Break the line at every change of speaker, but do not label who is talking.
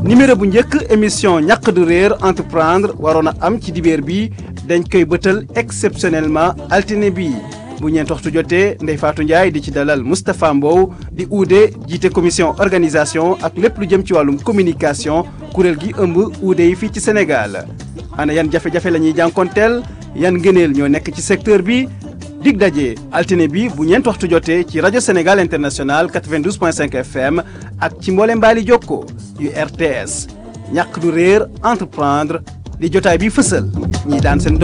numéro bu njëkk émission ñàq du réer entreprendre waroon a am ci dibeer bi dañ koy bëtal exceptionnellement altine bi bu ñeent waxtu jotee Ndeye Fatou Ndiaye di ci dalal Moustapha Mbow di uude jiite commission organisation ak lépp lu jëm ci wàllum communication kuréel gi ëmb uude yi fii ci Sénégal ana yan jafe-jafe la ñuy jànkonteel yan ngëneel ñoo nekk ci secteur bi dig daje altine bi bu ñeent waxtu jotee ci rajo Sénégal international 92.5 FM ak ci mboole mbaali jokko yu RTS ñàkk du réer entreprendre di jotaay bi fësal ñi daan seen